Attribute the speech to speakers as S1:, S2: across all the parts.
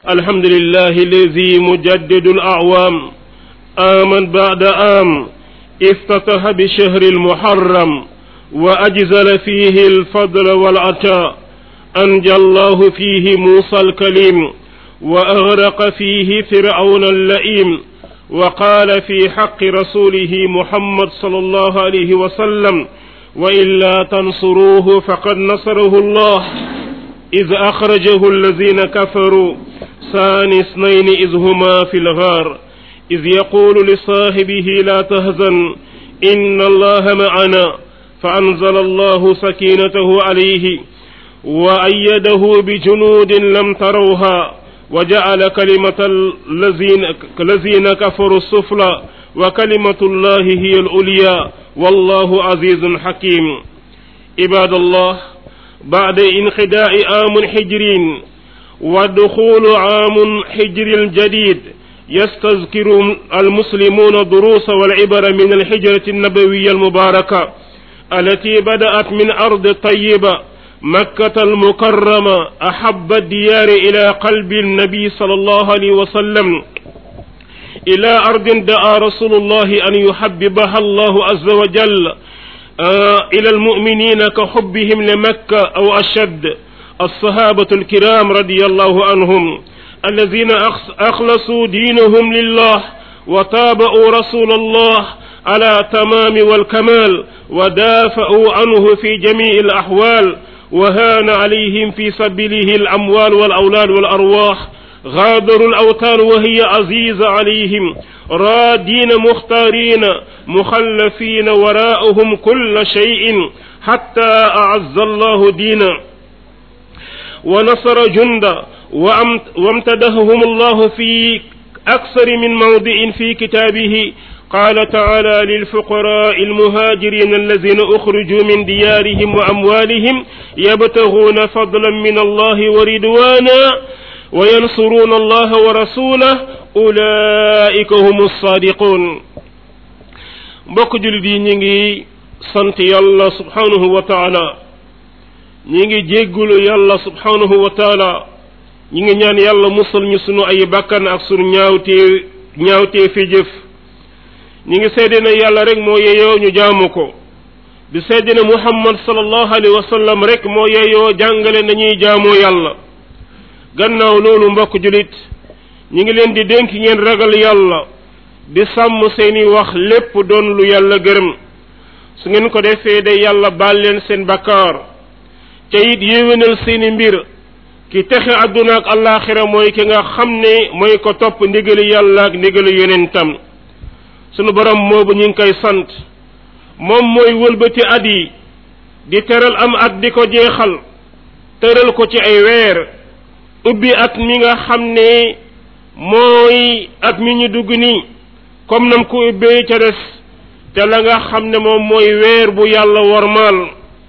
S1: الحمد لله الذي مجدد الأعوام آمن بعد آم افتتح بشهر المحرم وأجزل فيه الفضل والعطاء أنجى الله فيه موسى الكليم وأغرق فيه فرعون اللئيم وقال في حق رسوله محمد صلى الله عليه وسلم وإلا تنصروه فقد نصره الله إذ أخرجه الذين كفروا ثاني اثنين إذ هما في الغار إذ يقول لصاحبه لا تهزن إن الله معنا فأنزل الله سكينته عليه وأيده بجنود لم تروها وجعل كلمة الذين الذين كفروا السفلى وكلمة الله هي العليا والله عزيز حكيم عباد الله بعد انخداع عام حجر ودخول عام حجر جديد يستذكر المسلمون الدروس والعبر من الحجرة النبوية المباركة التي بدأت من أرض طيبة مكة المكرمة أحب الديار إلى قلب النبي صلى الله عليه وسلم إلى أرض دعا رسول الله أن يحببها الله عز وجل آه إلى المؤمنين كحبهم لمكة أو أشد الصحابة الكرام رضي الله عنهم الذين أخلصوا دينهم لله وتابعوا رسول الله على تمام والكمال ودافعوا عنه في جميع الأحوال وهان عليهم في سبيله الأموال والأولاد والأرواح غادروا الأوتان وهي عزيزة عليهم رادين مختارين مخلفين وراءهم كل شيء حتى أعز الله دينا ونصر جندا وامتدههم الله في أكثر من موضع في كتابه قال تعالى للفقراء المهاجرين الذين أخرجوا من ديارهم وأموالهم يبتغون فضلا من الله ورضوانا وينصرون الله ورسوله أولئك هم الصادقون mbokk julit yi ñi ngi sant yàlla subhanahu wa taala ñi ngi jéggulu yàlla subhanahu wa taala ñi ngi ñaan yàlla musal ñu sunu ay bakkan ak sunu ñaawtee ñaawtee fi jëf ñi ngi seede ne yàlla rek moo yeyoo ñu jaamu ko di seede ne muhammad sallallahu alayhi wa sallam rek moo yeyoo jàngale nañuy jaamoo yàlla gannaaw loolu mbokk julit ñi ngi leen di dénk ngeen ragal yàlla di sàmm seeni wax lépp doon lu yàlla gërëm su ngeen ko defee de yàlla baal leen seen bakkaar te it yéwénal seeni mbir ki texe àdduna ak allaaxira mooy ki nga xam ne mooy ko topp ndigali yàlla ak ndigali yonentam sunu borom moobu ñu ngi koy sant moom mooy wëlbati at yi di teral am at di ko jeexal tëral ko ci ay weer ubbi at mi nga xam ne mooy at mi ñu dugg nii comme nam ko ubbee ca des te la nga xam ne moom mooy weer bu yàlla wormaal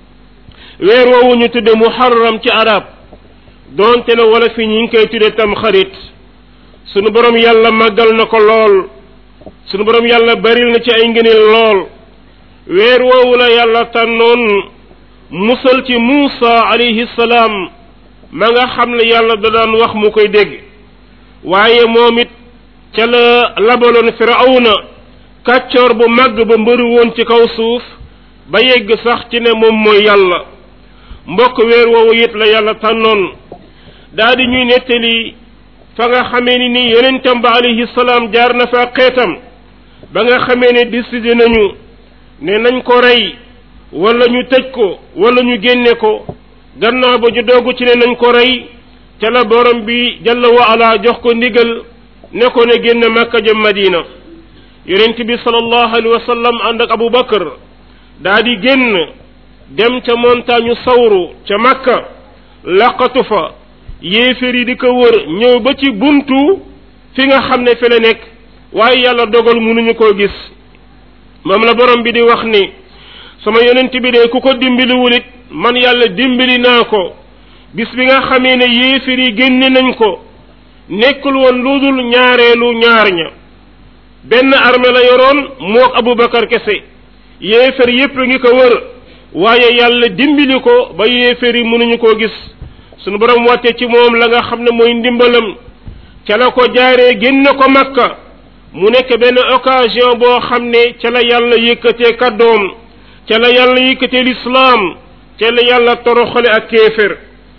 S1: weer woowu ñu tudde muharram ci arab doonte ne wala fi ñu ngi koy tudde tam xarit sunu borom yàlla màggal na ko lool sunu borom yàlla baril na ci ay ngëneel lool weer woowu la yàlla tànnoon musal ci Muusa alayhi salaam ma nga xam ne yàlla da daan wax mu koy dégg waaye moom it ca la labaloon firawna kàccoor bu màgg ba mbëru woon ci kaw suuf ba yegg sax ci ne moom mooy yàlla mbokk weer woowu it la yàlla tànnoon daa di ñuy nettali fa nga xamee ni nii yonentam ba alayhi salaam jaar na fa xeetam ba nga xamee ne décidé nañu ne nañ ko rey wala ñu tëj ko wala ñu génne ko gannaaw ba ñu doogu ci ne nañ ko rey ca la borom bi jalla wa ala jox ko ndigal ne ko ne génn makka jëm madina yonent bi sallallahu alayhi wa sallam ànd ak abu bakar daa di génn dem ca montagne sawru ca makka laqatu fa yéeféer yi di ko wër ñëw ba ci buntu fi nga xam ne fi la nekk waaye yàlla dogal mënuñu koo gis moom la borom bi di wax ni sama yonent bi de ku ko dimbaliwul it man yàlla dimbali naa ko bis bi nga xamee ne yéeféer yi génne nañ ko nekkul woon lu dul ñaareelu ñaar ña benn armée la yoroon mook abubakar kese yéeféer yépp ngi ko wër waaye yàlla dimbali ko ba yéeféer yi mënuñu koo gis sunu borom wàcce ci moom la nga xam ne mooy ndimbalam ca la ko jaaree génn ko makka mu nekk benn occasion boo xam ne ca la yàlla yëkkatee kàddoom ca la yàlla yëkkatee lislaam ca la yàlla toroxale ak kéefér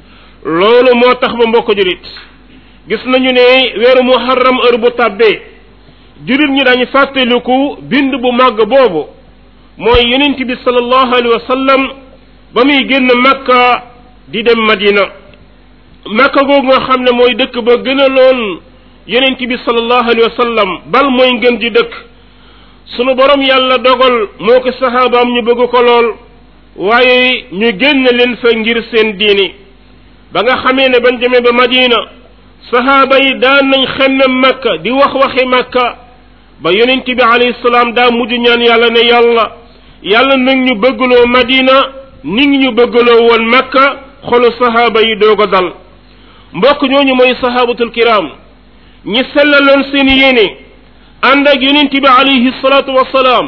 S1: loolu moo tax ba mbokk julit gis nañu ne weeru muharram heure bu tàbbee julit ñi dañu fàttaliku bind bu màgg boobu mooy yonent bi sallallahu alayhi wa sallam ba muy génn makka di dem madina makka googu nga xam ne mooy dëkk ba gën a loon yonent bi sallallahu alayhi wa sallam bal mooy ngën di dëkk sunu borom yàlla dogal moo ko saxaabaam ñu bëgg ko lool waaye ñu génn leen fa ngir seen diini ba nga xamee ne bañ demee ba madina saxaaba yi daan nañ xemmem makka di wax waxi makka ba yonent bi alayhi salaam daa mujj ñaan yàlla ne yàlla yàlla nag ñu bëggloo madina ni ngi ñu bëggloo woon makka xolu saxaaba yi doog a dal mbokk ñooñu mooy saxaabatul kiram ñi sellaloon seen yéene ànd ak yonent bi alayhi salaatu wasalaam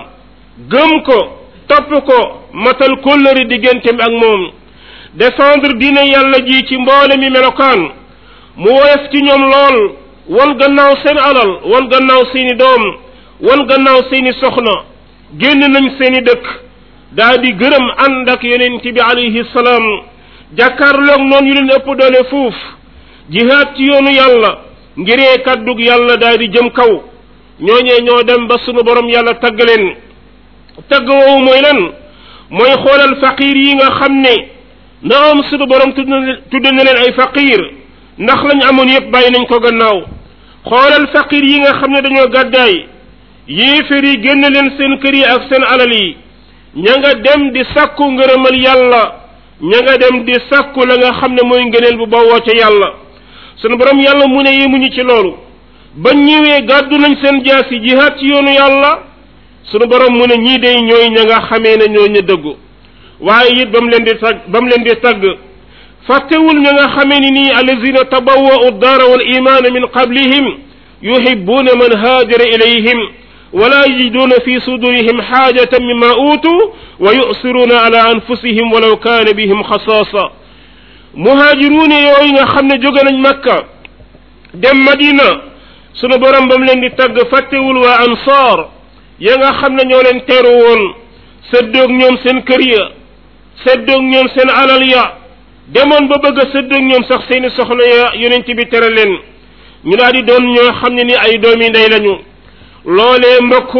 S1: gëm ko topp ko matal kóllëri digganteem ak moom défendre diine yàlla ji ci mboole mi melokaan mu woyof ci ñoom lool wan gannaaw seen alal wan gannaaw seeni doom wan gannaaw seeni soxna génn nañ seeni dëkk daa di gërëm ànd ak yonent bi alayhi salaam jàkkaarloog noonu yu leen ëpp doole fuuf jihaad ci yoonu yàlla ngiree kàddug yàlla daa di jëm kaw ñooñee ñoo dem ba sunu borom yàlla tagg leen tagg woowu mooy lan mooy xoolal faqiir yi nga xam ne naam sunu borom tudd na tudd na leen ay faqiir ndax lañ amoon yépp bàyyi nañ ko gannaaw xoolal faqiir yi nga xam ne dañoo gàddaay yéeféer yi génn leen seen kër yi ak seen alal yi ña nga dem di sàkku ngërëmal yàlla ña nga dem di sàkku la nga xam ne mooy ngëneel bu bawoo ca yàlla sunu borom yàlla mu ne yemuñu ci loolu ba ñëwee gàddu nañ seen jaas yi jihaad ci yoonu yàlla sunu borom mu ne ñii day ñooy ña nga xamee ne ñoo ñu dëggu waaye it ba mu leen di tagg ba mu leen di tagg fàttewul ña nga xamee ni nii allazina tabawwa'u daara wal imaana min qablihim yuhibbuuna man haajara ilayhim wala yajiduuna fi sudurihim xaajatan mimma uutu wa yusiruuna ala anfusihim walaw kaana bihim xasaasa muhaajiruune yooyu nga xam ne jóge nañ makka dem madina sunu borom ba mu leen di tagg fàttewul waa ansaar ya nga xam ne ñoo leen teeru woon séddoog ñoom seen kër ya séddoog ñoom seen alal ya demoon ba bëgg a séddoog ñoom sax seeni soxna ya yonent bi tere leen ñu daal di doon ñoo xam ne ni ay doomi ndey lañu loolee mbokk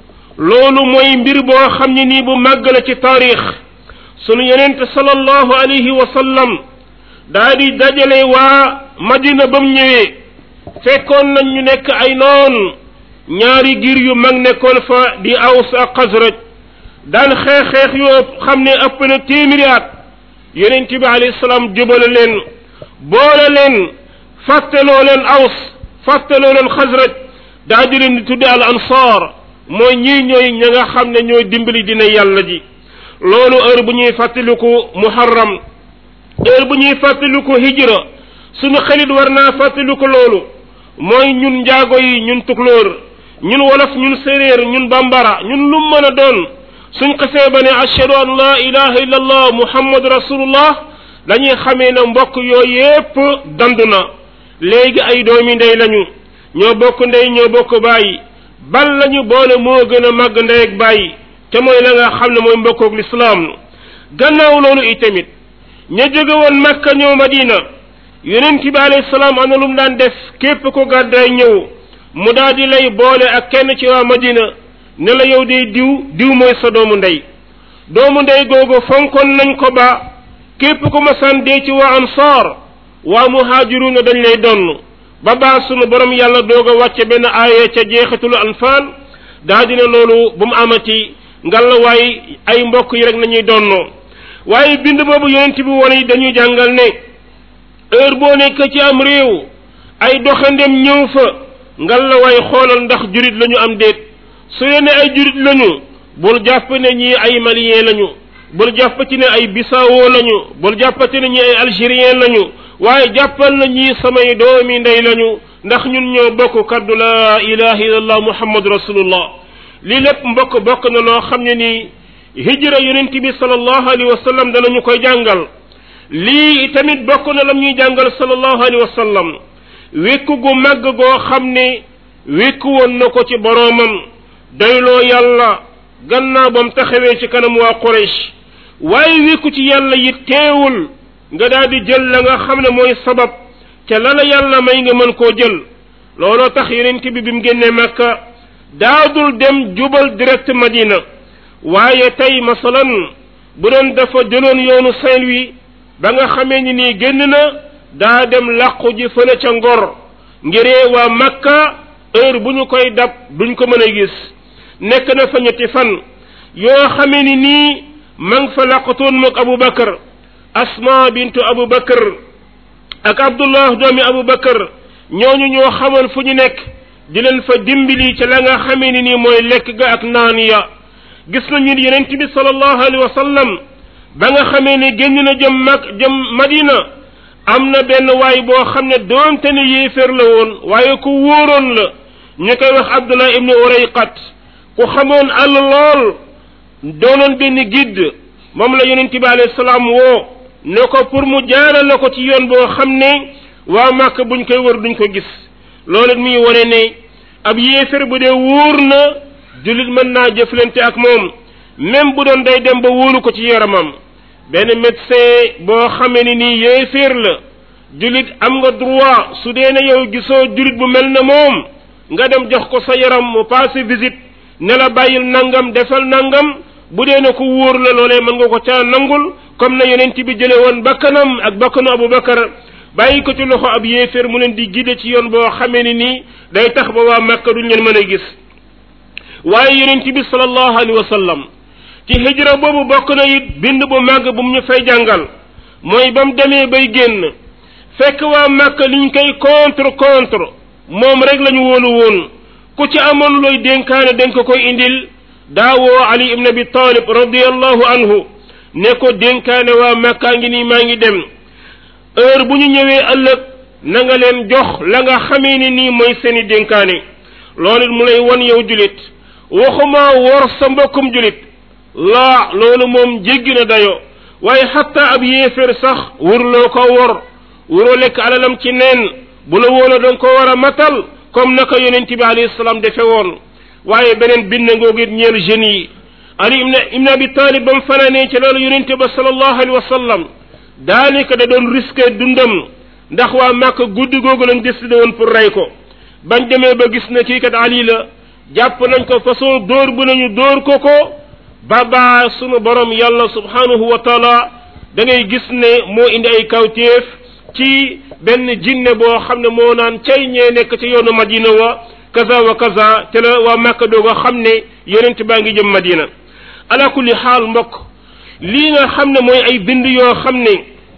S1: loolu mooy mbir boo xam ne nii bu màgg la ci taarix sunu yonent sallallahu alayhi wa sallam daa di dajale waa madina ba mu ñëwee fekkoon nañ ñu nekk ay noon ñaari giir yu mag nekkoon fa di aws ak xasraj daan xeex xeex yoo xam ne ëpp na téeméeri at yonent bi alayhi salaam jubale leen boole leen fàttaloo leen aws fàttaloo leen xasraj daa di leen di tudde al ansaar mooy ñii ñooy ña nga xam ne ñooy dimbali dina yàlla ji loolu heure bu ñuy fàttaliku muharram heure bu ñuy fàttaliku hijra suñu xelit war naa fàttaliku loolu mooy ñun njaago yi ñun tukulóor ñun wolof ñun séréer ñun bambara ñun lu mën a doon suñ xasee ba ne ashhadu an la ilaha illa allah muhammad rasulullah dañuy xamee ne mbokk yooyu yépp dandu na léegi ay doomi ndey lañu ñoo bokk ndey ñoo bokk bàyyi bal lañu boole moo gën a màgg ndey ak bàyyi te mooy la nga xam ne mooy mbokkoog lislaam gannaaw loolu itamit ña jóge woon makka ñëw madina yonent bi alayhi salaam ana lu mu daan def képp ko gàddaay ñëw mu daal di lay boole ak kenn ci waa madina ne la yow day diw diw mooy sa doomu ndey doomu ndey googu fonkoon nañ ko ba képp ko masaan dee ci waa ansaar waa muhaajiruuna dañ lay donn ba baa sunu borom yàlla doog a wàcce benn aaya ca jeexitalu anfaal daa dina loolu bu mu amati ngalla waay ay mbokk yi rek nañuy donnoo waaye bind boobu yonent bi wone yi dañuy jàngal ne heure boo nekk ci am réew ay doxandem ñëw fa ngalla waay xoolal ndax jurit lañu am déet su ne ay jurit lañu bul jàpp ne ñii ay malien lañu bul jàpp ci ne ay bissau lañu bul jàppati ne ñii ay algérien lañu waaye jàppal na ñii samay doomi ndey lañu ndax ñun ñoo bokk kaddu la ilaha illallah muhammadu rasulullah lii lépp mbokk bokk na loo xam ne nii hijra yonent bi sallallahu alayhi wa sallam danañu koy jàngal lii tamit bokk na lam ñuy jàngal sallallahu alayhi wa sallam wékku gu màgg goo xam ne wékku woon na ko ci boroomam doyloo yàlla gannaaw bam taxawee ci kanam waa Quraysh waaye wékku ci yàlla yi teewul nga daal di jël la nga xam ne mooy sabab ca la la yàlla may nga mën koo jël looloo tax yonent bi bi mu génnee Makka daadul dem jubal direct Madina waaye tey masalan bu doon dafa jëloon yoonu Saint-Louis ba nga xamee ni nii génn na daa dem làqu ji fële ca Ngor ngiree waa Makka heure bu ñu koy dab duñ ko mën a gis nekk na fa ñetti fan yoo xamee ni nii ma ngi fa làqatoon moog Abu Bakar Asma bintu Abu Bakar ak Abdullah doomi Abu Bakar ñooñu ñoo xamoon fu ñu nekk di leen fa dimbali ca la nga xamee ni nii mooy lekk ga ak naan ya gis nañu yonent bi sallallahu alayhi wa sallam ba nga xamee ne génn na jëm mag jëm Madina am na benn waay boo xam ne doonte ne yéeféer la woon waaye ku wóoroon la ñu koy wax Abdullah ibnu Urayqat ku xamoon àll lool doonoon benn guide moom la yonent bi alayhi salaam woo ne ko pour mu jaarale ko ci yoon boo xam ne waa Màkk buñ koy wër duñ ko gis loolu muy wane ne ab yéeféer bu dee wóor na jullit mën naa jëflante ak moom même bu doon day dem ba wóolu ko ci yaramam benn médecin boo xamee ni nii yéeféer la jullit am nga droit su dee ne yow gisoo jullit bu mel ne moom nga dem jox ko sa yaram mu passé visite ne la bàyyil nangam defal nangam bu dee ne ku wóor la loolee mën nga ko caa nangul comme na yonent bi jële woon bakkanam ak bakkanu Abu Bakar bàyyi ko ci loxo ab yéeféer mu leen di gide ci yoon boo xamee ni nii day tax ba waa Makka duñ leen mën a gis waaye yonent bi sallallahu alayhi wa sallam ci hijra boobu bokk na it bind bu màgg bu mu ñu fay jàngal mooy ba mu demee bay génn fekk waa Makka liñ koy contre contre moom rek la ñu wóolu woon ku ci amoon looy dénkaane dañ ko koy indil daawoo Ali ibn Abi Talib radiyallahu anhu ne ko dénkaane waa Makka ngi nii maa ngi dem heure bu ñu ñëwee ëllëg na nga leen jox la nga xamee ni nii mooy seeni dénkaane loolu mu lay won yow julit waxuma wor sa mbokkum julit laa loolu moom jéggi na dayo waaye xatta ab yéeféer sax wurloo ko wor wuroo lekk alalam ci neen bu la wóola danga ko war a matal comme naka yonent bi alayhi salaam defe woon waaye beneen bind ngoogu it ñeel jeunes yi ali ibn ibn abi talib ba mu fanaanee ci loolu yonent ba sallallahu alayhi wa sallam daanaka da doon risqué dundam ndax waa màkk guddi googu lañ décidé woon pour rey ko bañ demee ba gis na kii kat ali la jàpp nañ ko façon dóor bu nañu dóor ko ko ba baa sunu borom yàlla subhanahu wa taala da ngay gis ne moo indi ay kawtéef ci benn jinne boo xam ne moo naan cay ñee nekk ci yoonu madina wa kaza wa kaza te la waa màkk doog a xam ne yonent baa ngi jëm madina ala kulli xaal mbokk lii nga xam ne mooy ay bind yoo xam ne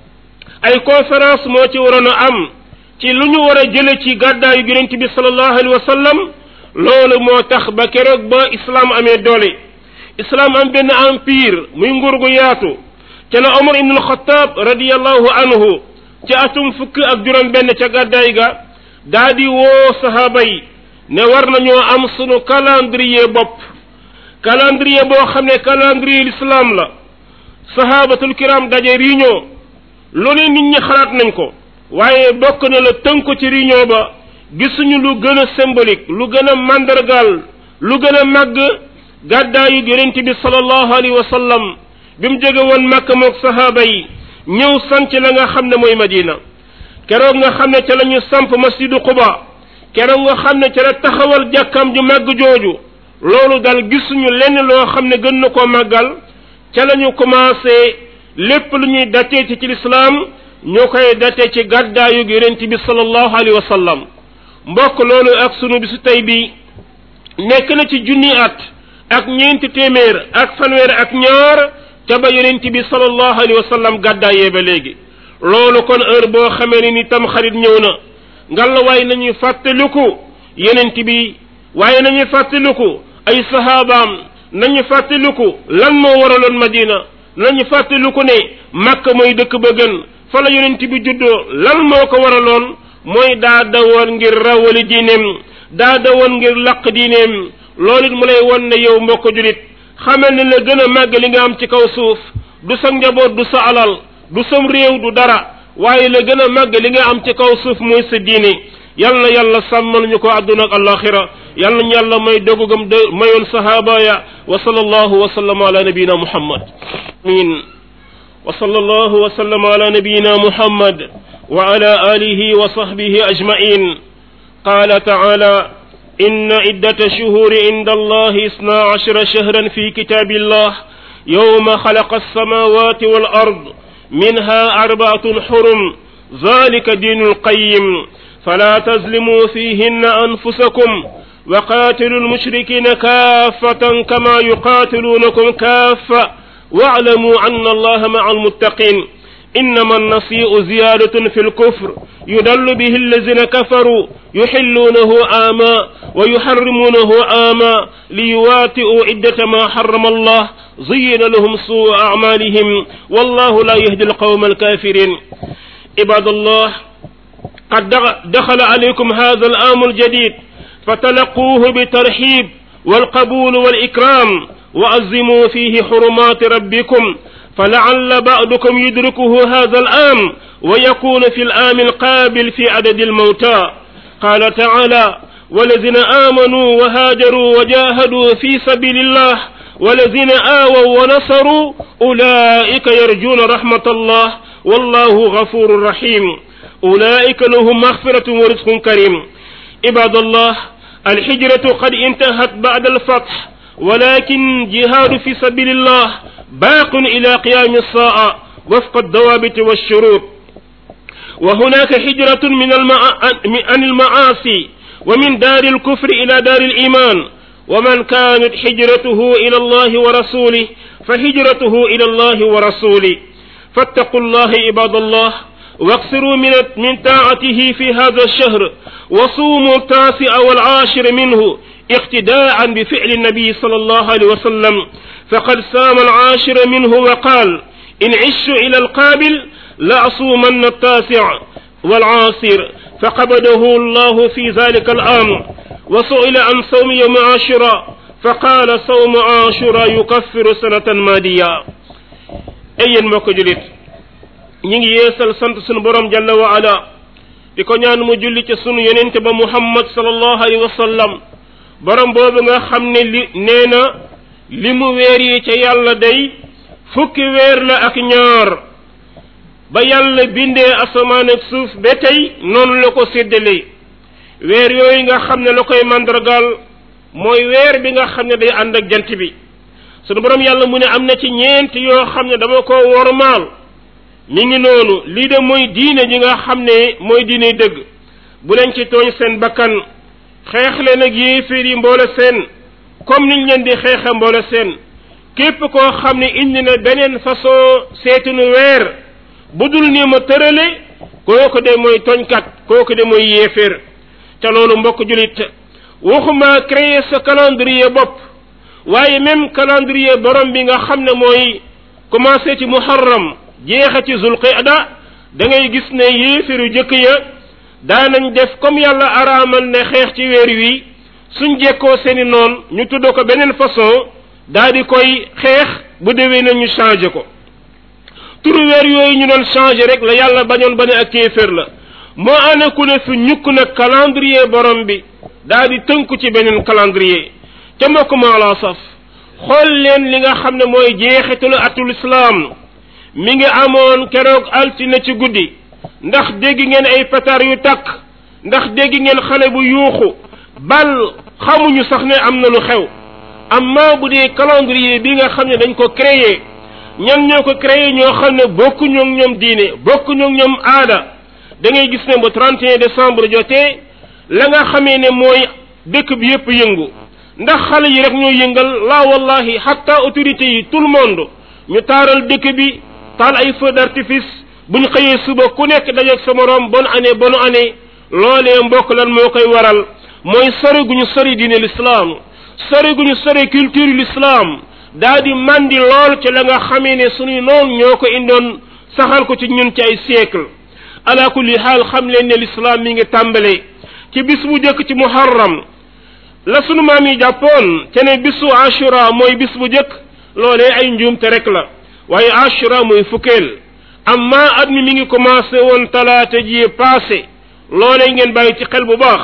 S1: ay conférence moo ci waroon a am ci lu ñu war a jële ci gàddaayu yonent bi sallallahu alayhi wa sallam loolu moo tax ba keroog ba islam amee doole islam am benn empire muy nguur gu yaatu ca la omar ibn alxataab radiallahu anhu ci atum fukk ak juróom benn ca gàddaay ga daa di woo sahaaba yi ne war nañoo am sunu calendrier bopp calendrier boo xam ne calendrier l'islam la sahabatul kiram daje réunion loolu nit ñi xalaat nañ ko waaye bokk na la tënk ci réunion ba gisuñu lu gën a symbolique lu gën a mandargaal lu gën a màgg gàddaayu yonent bi sallallahu alayhi wa sallam bi mu jóge woon Makka moog sahaaba yi ñëw sanc la nga xam ne mooy Madina keroog nga xam ne ca la ñu samp masjidu Quba keroog nga xam ne ca la taxawal jàkkam ju màgg jooju loolu dal gisuñu lenn loo xam ne gën na koo màggal ca la ñu commencé lépp lu ñuy datee ci ci lislaam ñoo koy datee ci gàddaayu yonent bi sallallahu alayhi wa sallam mbokk loolu ak sunu bisu tey bi nekk na ci junni at ak ñeenti téeméer ak fanweer ak ñaar ca ba yonent bi sallallahu alayhi wa sallam gàddaayee ba léegi loolu kon heure boo xamee ne ni tam xarit ñëw na ngalla waaye nañuy fàttaliku yonent bi waaye nañuy fàttaliku ay sahabaam nañu fàttaliku lan moo waraloon madina nañu fàttaliku ne makka mooy dëkk ba gën fa la yonent bi juddoo lan moo ko waraloon mooy daa dawoon ngir rawali diineem daa dawoon ngir laq diineem loolu it mu lay won ne yow mbokk julit xamal ne la gën a màgg li nga am ci kaw suuf du sa njaboot du sa alal du sam réew du dara waaye la gën a màgg li nga am ci kaw suuf mooy sa diine yal na yàlla sàmmal ñu ko àdduna ak alaxira yal nañu yàlla may dogugam de mayoon sahaaba ya wa sallallahu wa sallam ala nabiyina muhammad amin wa sallallahu wa sallam ala nabiyina muhammad wa ala alihi wa sahbihi ajmain qala taala إن عدة شهور عند الله اثنا عشر شهرا في كتاب الله يوم خلق السماوات والأرض منها أربعة حرم ذلك دين القيم فلا تظلموا فيهن أنفسكم وقاتلوا المشركين كافة كما يقاتلونكم كافة واعلموا أن الله مع المتقين إنما النسيء زيادة في الكفر يدل به الذين كفروا يحلونه آما ويحرمونه آما ليواتئوا عدة ما حرم الله زين لهم سوء أعمالهم والله لا يهدي القوم الكافرين عباد الله قد دخل عليكم هذا الآم الجديد فتلقوه بترحيب والقبول والإكرام وعزموا فيه حرمات ربكم فلعل بعضكم يدركه هذا الآم ويكون في الآم القابل في عدد الموتى قال تعالى والذين آمنوا وهاجروا وجاهدوا في سبيل الله والذين آووا ونصروا أولئك يرجون رحمة الله والله غفور رحيم أولئك لهم مغفرة ورزق كريم عباد الله الحجرة قد انتهت بعد الفتح ولكن جهاد في سبيل الله باق إلى قيام الساعة وفق الضوابط والشروط وهناك حجرة من المع... عن المعاصي ومن دار الكفر إلى دار الإيمان ومن كانت حجرته إلى الله ورسوله فهجرته إلى الله ورسوله فاتقوا الله عباد الله واقصروا من من طاعته في هذا الشهر وصوموا التاسع والعاشر منه اقتداء بفعل النبي صلى الله عليه وسلم فقد سام العاشر منه وقال إن عشت إلى القابل لأصومن التاسع والعاصر فقبضه الله في ذلك الأمر وسئل عن صوم يوم عاشوراء فقال صوم عاشوراء يكفر سنة مادية أي المكجلت ñi yeesal sant sunu borom jalla wa ala di ko ñaan mu julli ci sunu yonente ba muhammad sallallahu alayhi wa sallam borom boobu nga xam ne li nee na li mu weer yi ca yàlla day fukki weer la ak ñaar ba yàlla bindee asamaan ak suuf ba tey noonu la ko séddalee weer yooyu nga xam ne la koy mandargaal mooy weer bi nga xam ne day ànd ak jant bi sunu borom yàlla mu ne am na ci ñeent yoo xam ne dama ko wormaal mi ngi noonu lii de mooy diine ji nga xam ne mooy diine dëgg bu leen ci tooñ seen bakkan xeex leen ak yéeféer yi mboole seen comme niñ leen di xeexa mboole seen képp koo xam ne indi na beneen façon seetunu weer bu dul ni ma tërale kooku de mooy toñkat kooku de mooy yéeféer te loolu mbokk julit waxuma créer sa calendrier bopp waaye même calendrier borom bi nga xam ne mooy commencé ci muharram jeexa ci zulqida da ngay gis ne yéefiru jëkk ya daanañ def comme yàlla araamal ne xeex ci weer wi suñ jekkoo seeni noon ñu tudd ko beneen façon daa di koy xeex bu déwee na ñu changé ko turu weer yooyu ñu doon changé rek la yàlla bañoon ba ne ak kéeféer la moo ana ku ne fi ñukk nag calendrier borom bi daa di tënku ci beneen calendrier ca mbokk maa la saf xool leen li nga xam ne mooy jeexitalu atul islam mi ngi amoon keroog altine ci guddi ndax dégg ngeen ay pétard yu takk ndax dégg ngeen xale bu yuuxu bal xamuñu sax ne am na lu xew amma bu dee calendrier bi nga xam ne dañ ko créé ñan ñoo ko créé ñoo xam ne bokkuñu ak ñoom diine bokkuñu ak ñoom aada da ngay gis ne ba 31 décembre jotee la nga xamee ne mooy dëkk bi yépp yëngu ndax xale yi rek ñoo yëngal la wallahi hatta autorités yi tout le monde ñu taaral dëkk bi taal ay feu d'artifice bu ñu xëyee suba ku nekk dajeeg sa morom bonne année bonne année loolee mbokk lan moo koy waral mooy sori gu ñu sori diine l'islam sori gu ñu sori culture l'islam daa di mandi lool ci la nga xamee ne suñuy noon ñoo ko indoon saxal ko ci ñun ci ay siècle ala kulli xaal xam leen ne l'islam mi ngi tàmbale ci bis bu jëkk ci muharram la sunu maam yi jàppoon te ne bisu ashura mooy bis bu jëkk loolee ay njuumte rek la waaye ashura mooy fukkeel amma at mi mi ngi commencé woon talaata ji passé loolee ngeen bàyyi ci xel bu baax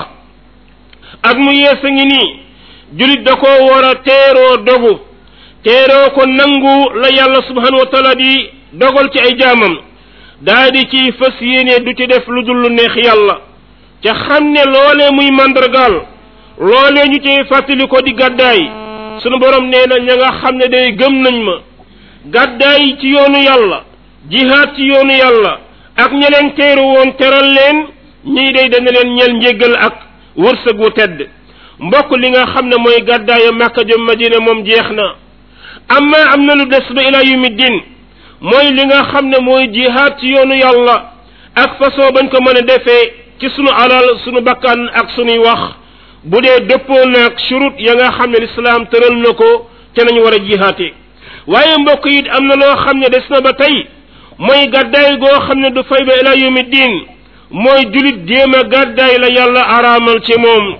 S1: ak mu yees a ngi nii julit da koo war a teeroo dogu teeroo ko nangu la yàlla subhanahu wa taala di dogal ci ay jaamam daa di ci fas yéene du ci def lu dul lu neex yàlla ca xam ne loolee muy màndargaal loolee ñu cay fàttali ko di gàddaay sunu borom nee na ña nga xam ne day gëm nañ ma gàddaay ci yoonu yàlla jihaad ci yoonu yàlla ak ña leen teeru woon teral leen ñii day dana leen ñel njéggal ak wërsëg wu tedd mbokk li nga xam ne mooy gàddaayu Makka jëm Madina moom jeex na amma am na lu des ba ila yumi din mooy li nga xam ne mooy jihaad ci yoonu yàlla ak façon bañ ko mën a defee ci sunu alal sunu bakkan ak sunuy wax bu dee dëppoo naag shurut ya nga xam ne lislaam tëral na ko te nañu war a jihaate waaye mbokk yi am na loo xam ne des na ba tey mooy gàddaay goo xam ne du fay ba ila yumi din mooy julit jéem a gàddaay la yàlla araamal ci moom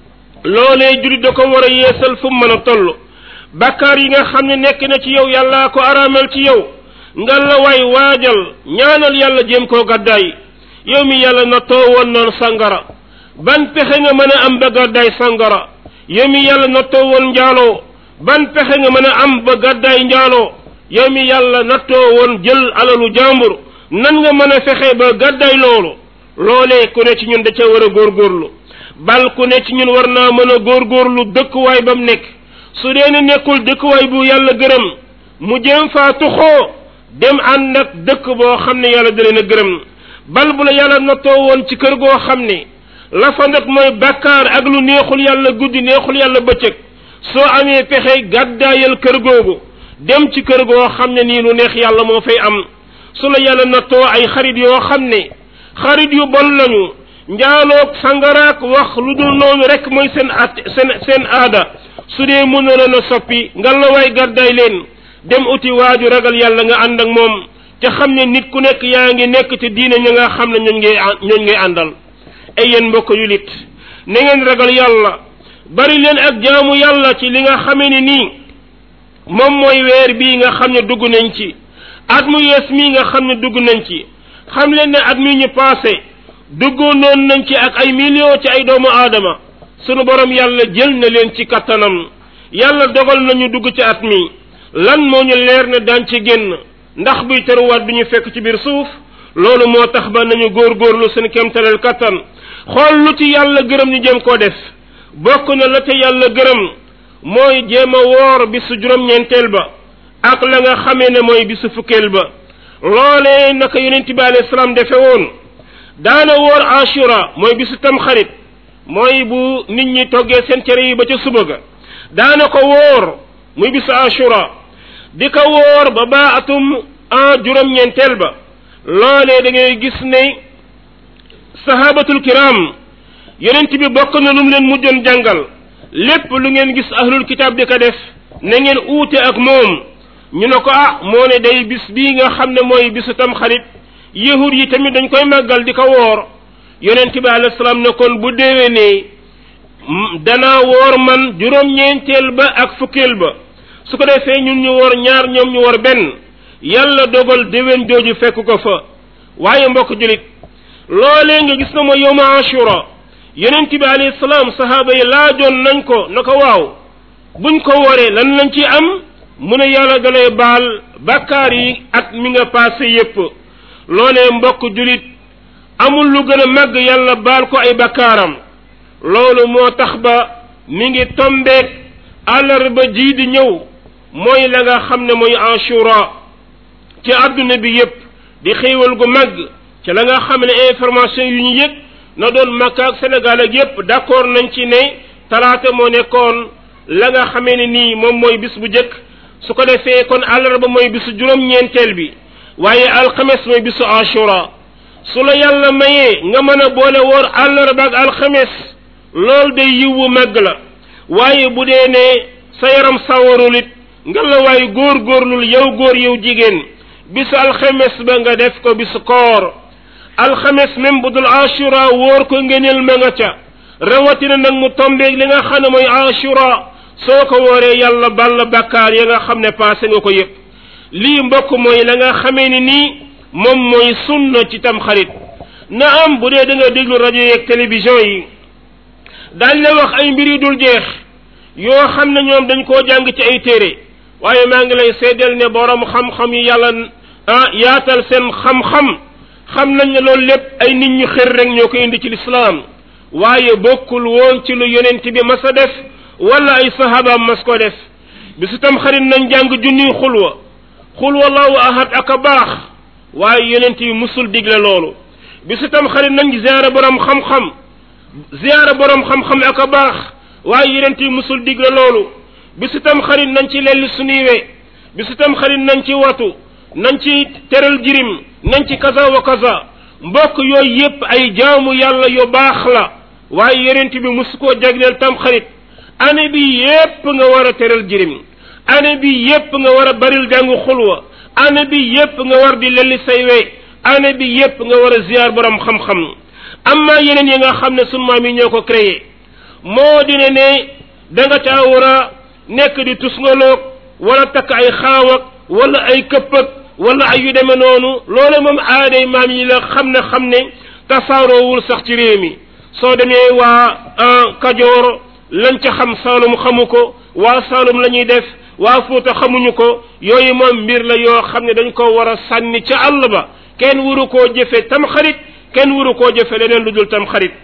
S1: loolee julit da ko war a yeesal fu mu mën a toll bakkaar yi nga xam ne nekk na ci yow yàllaa ko araamal ci yow nga la waay waajal ñaanal yàlla jéem koo gàddaay yow mi yàlla na too woon noon sangara ban pexe nga mën a am ba gàddaay sangara yow mi yàlla na too woon njaaloo ban pexe nga mën a am ba gàddaay njaaloo yow mi yàlla na too woon jël alalu jàmbur nan nga mën a fexe ba gàddaay loolu loolee ku ne ci ñun da ca war a góorgóorlu bal ku ne ci ñun war naa mën a góorgóorlu dëkkuwaay ba mu nekk su dee ne nekkul dëkkuwaay bu yàlla gërëm mu jëm faa tuxoo dem ànd ak dëkk boo xam ne yàlla da leen a gërëm bal bu la yàlla nattoo woon ci kër goo xam ne la fa nag mooy bàkkaar ak lu neexul yàlla guddi neexul yàlla bëccëg soo amee pexe gàddaayal kër googu dem ci kër goo xam ne nii lu neex yàlla moo fay am su la yàlla nattoo ay xarit yoo xam ne xarit yu bon lañu njaaloog sangaraak wax lu dul noonu rek mooy seen at seen seen aada su dee mën na leen a soppi nga la waay gàddaay leen dem uti waaju ragal yàlla nga ànd ak moom te xam ne nit ku nekk yaa ngi nekk ci diine ña nga xam ne ñooñ ngay ñooñ ngay àndal ay yéen mbokk yu lit na ngeen ragal yàlla bari leen ak jaamu yàlla ci li nga xamee ne nii moom mooy weer bii nga xam ne dugg nañ ci at mu yees mii nga xam ne dugg nañ ci xam leen ne at mi ñu passé duggoon noon nañ ci ak ay millions ci ay doomu aadama sunu borom yàlla jël na leen ci kattanam yàlla dogal nañu dugg ci at mi lan moo ñu leer ne daan ci génn ndax buy teruwaat bi ñu fekk ci biir suuf loolu moo tax ba nañu góorgóorlu seen kéemtaleel kattan xool lu ci yàlla gërëm ñu jéem koo def bokk na la ca yàlla gërëm mooy jéem a woor bisu juróom-ñeenteel ba ak la nga xamee ne mooy bisu fukkeel ba loolee naka yonent bi alayhi salaam defe woon daana woor ashura mooy bisu tamxarit mooy bu nit ñi toggee seen cere yi ba ca suba ga daana ko woor muy bisu ashura di ko woor ba baa atum en juróom-ñeenteel ba loolee da ngay gis ne sahabatul kiram yonent bi bokk na lu mu leen mujjoon jàngal lépp lu ngeen gis ahlul kitab di ko def na ngeen uute ak moom ñu ne ko ah moo ne day bis bii nga xam ne mooy bisu tam xarit yahud yi tamit dañ koy màggal di ko woor yonent bi alayhi salaam ne kon bu déwénee danaa woor man juróom-ñeenteel ba ak fukkeel ba su ko defee ñun ñu woor ñaar ñoom ñu woor benn yàlla dogal déwén jooju fekk ko fa waaye mbokk julit loolee nga gis na mooy yowma ashura yonent bi alayhi salaam sahaaba yi laajoon nañ ko na ko waaw buñ ko wooree lan lañ ci am mu ne yàlla dalay baal bakkaar yi at mi nga passé yépp loolee mbokk julit amul lu gën a màgg yàlla baal ko ay bakkaaram loolu moo tax ba mi ngi tombeek àllarba jii di ñëw mooy la nga xam ne mooy ashura ci àdduna bi yépp di xéewal gu màgg ci la nga xam ne information yu ñu yëg na doon Makka ak Sénégal ak yépp d'accord nañ ci ne talaata moo nekkoon la nga xamee ne nii moom mooy bis bu jëkk su ko defee kon àllarba mooy bisu juróom-ñeenteel bi waaye alxames mooy bisu ashura su la yàlla mayee nga mën a boole woor àllarba ak alxames loolu day yiwu màgg la waaye bu dee ne sa yaram sawarul it nga la waaye góor góorlul yow góor yow jigéen bisu alxames ba nga def ko bisu koor alxames même bu dul ashura wóor ko ngëneel ma nga ca rawatina nag mu tombeeg li nga xam ne mooy ashura soo ko wooree yàlla ball bakkaar ya nga xam ne passé nga ko yëpp lii mbokk mooy la nga xamee ni nii moom mooy sunna ci tam xarit na am bu dee da nga déglu rajo yeeg télévision yi daañ la wax ay mbir yu dul jeex yoo xam ne ñoom dañ koo jàng ci ay téere waaye maa ngi lay seedeel ne borom xam-xam yi yàlla ah yaatal seen xam-xam xam nañ ne loolu lépp ay nit ñu xër rek ñoo ko indi ci lislaam waaye bokkul woon ci lu yonent bi mas a def wala ay sahabaam mas ko def bisu tam xarit nañ jàng junniy xulwa xulwa allahu ahad ak a baax waaye yonent yi musul digle loolu bisu tam xarit nañ ziyaara borom xam-xam ziyaara borom xam-xam ak a baax waaye yonent yi musul digle loolu bisu tam xarit nañ ci lelli suñuy we bisu tam xarit nañ ci watu nañ ci teral jirim nañ ci kaza wa kaza mbokk yooyu yépp ay jaamu yàlla yu baax la waaye yonent bi musu koo jagleel tam xarit année bi yépp nga war a teral jirim année bi yépp nga war a baril jàngu xulwa année bi yépp nga war di lelli say we année bi yépp nga war a ziyaar borom xam-xam amma yeneen yi nga xam ne sunu maam yi ñoo ko créé moo di ne ne da nga caa war a nekk di tusngaloog wala takk ay xaawak wala ay këppëg wala ay yu demee noonu loolu moom aaday maam yi la xam ne xam ne tasaaroowul sax ci réew mi soo demee waa kajoor lañ ca xam saalum xamu ko waa saalum la ñuy def waa fuuta xamuñu ko yooyu moom mbir la yoo xam ne dañ ko war a sànni ca àll ba kenn waru koo jëfe tam xarit kenn waru koo jëfe leneen lu dul tam xarit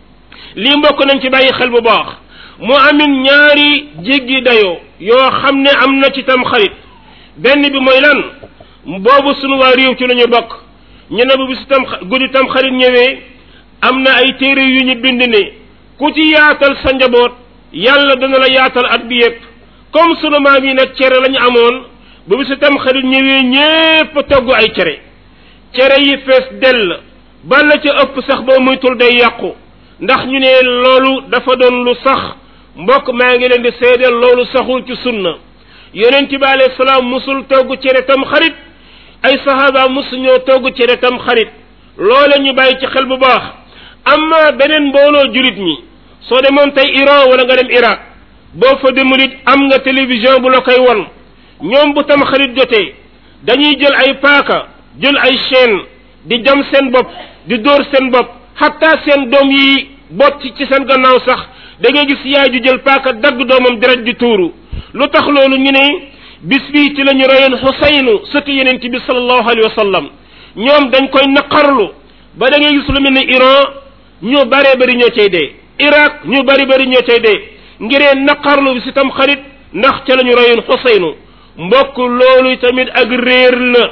S1: lii mbokk nañ ci bàyyi xel bu baax mu amin ñaari jéggi dayoo yoo xam ne am na ci tam xarit benn bi mooy lan boobu sunu waa réew ci la ñu bokk ñu ne bu bisu tam guddi tam xarit ñëwee am na ay téere yu ñu bind ne ku ci yaatal sa njaboot yàlla dana la yaatal at bi yépp comme sunu maam yi nag cere lañu amoon bu bisu tam xarit ñëwee ñépp togg ay cere cere yi fees dell ba la ca ëpp sax boo muytul day yàqu ndax ñu ne loolu dafa doon lu sax mbokk maa ngi leen di seedeel loolu saxul ci sunna yonent bi alayhi salaam musul togg cere tam xarit ay sahaba musuñoo togg cere tam xarit loole ñu bàyyi ci xel bu baax amma beneen mbooloo julit ñi soo demoon tey Iran wala nga dem Irak boo fa demul it am nga télévision bu la koy won ñoom bu tam xarit jotee dañuy jël ay paaka jël ay chaîne di jam seen bopp di dóor seen bopp xatta seen doom yi bot ci seen gannaaw sax da ngay gis yaay ju jël paaka dagg doomam deret di tuuru lu tax loolu ñu ne bis bii ci la ñu reyoon xusaynu sëtu yeneen bi sallallahu alayhi wa sallam ñoom dañ koy naqarlu ba da ngay gis lu mel ne Iran ñu baree bari ñoo cay dee Irak ñu bari bari ñoo cay dee ngiree naqarlu bi si tam xarit ndax ca la ñu reyoon xusaynu mbokk loolu tamit ak réer la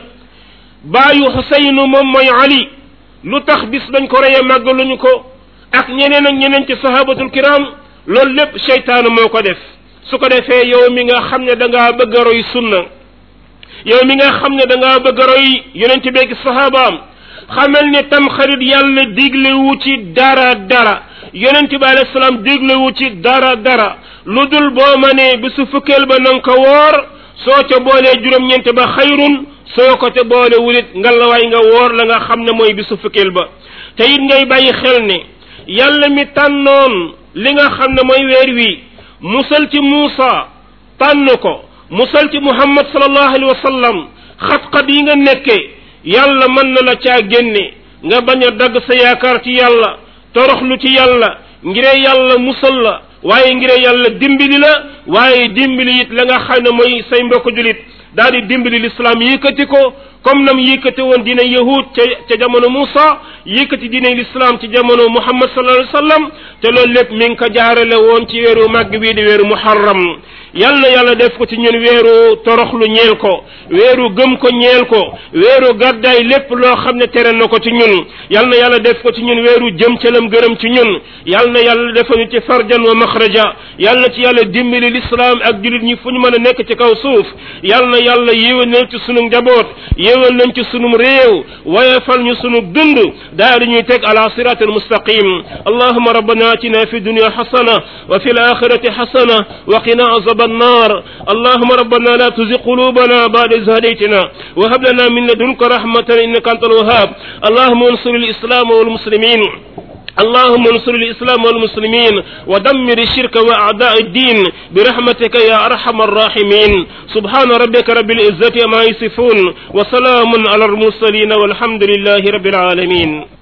S1: baayu xusaynu moom mooy Ali lu tax bis dañ ko reyee màggaluñu ko ak ñeneen ak ñeneen ci sahabatul kiram loolu lépp seytaanu moo ko def su ko defee yow mi nga xam ne da ngaa bëgg a roy sunna yow mi nga xam ne da ngaa bëgg a roy yonent beeg sahabaam xamal ne tam xarit yàlla diglewu ci dara dara yonent bi alayhi salaam diglewu ci dara dara lu dul boo ma ne bisu fukkeel ba na nga ko woor soo ca boolee juróom-ñeent ba xayrun soo ko ca boole wulit ngalawaay nga woor la nga xam ne mooy bisu fukkeel ba te it ngay bàyyi xel ne yàlla mi tànnoon li nga xam ne mooy weer wi musal ci Muusa tànn ko musal ci Muhammad sallallahu alayhi wa sallam xat-xat yi nga nekkee yàlla mën na la caa génne nga bañ a dagg sa yaakaar ci yàlla toroxlu ci yàlla ngiree yàlla musal la waaye ngiree yàlla dimbali la waaye dimbali it la nga xam ne mooy say mbokk julit daal di dimbali l'islam yëkkati ko comme nam yëkkati woon diine yahud ca ca jamono Moussa yëkkati diine l'islam ci jamono Muhammad sallallahu alayhi wa sallam te loolu lépp mi ngi ko jaarale woon ci weeru màgg bii di weeru muharram yal na yàlla def ko ci ñun weeru toroxlu ñeel ko weeru gëm ko ñeel ko weeru gàddaay lépp loo xam ne tere na ko ci ñun yal na yàlla def ko ci ñun weeru jëm ca lam gërëm ci ñun yal na yàlla defañu ci farjan wa maxraja yal na ci yàlla dimbali l'islam ak julit ñi fu ñu mën a nekk ci kaw suuf yal na yàlla yéwénal ci sunu njaboot yéwal nañ ci sunum réew wayefal ñu sunu dund daal di ñuy teg ala sirat al mustaqim allahuma rabbana atina fi dunya hasana wa fi alakhirati hasana wa qina azab النار اللهم ربنا لا تزغ قلوبنا بعد إذ هديتنا وهب لنا من لدنك رحمة إنك أنت الوهاب اللهم انصر الإسلام والمسلمين اللهم انصر الإسلام والمسلمين ودمر الشرك وأعداء الدين برحمتك يا أرحم الراحمين سبحان ربك رب العزة ما يصفون وسلام على المرسلين والحمد لله رب العالمين